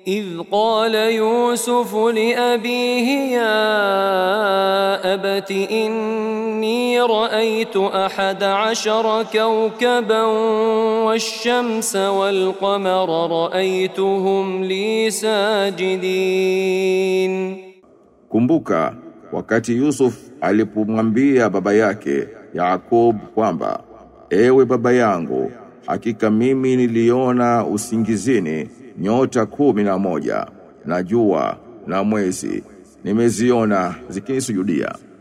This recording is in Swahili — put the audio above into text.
إذ قال يوسف لأبيه يا أبت إني رأيت أحد عشر كوكبا والشمس والقمر رأيتهم لي ساجدين Kumbuka wakati Yusuf alipomwambia baba yake Yakob kwamba ewe baba yangu hakika mimi niliona usingizini nyota kumi na moja na jua na mwezi nimeziona zikinisujudia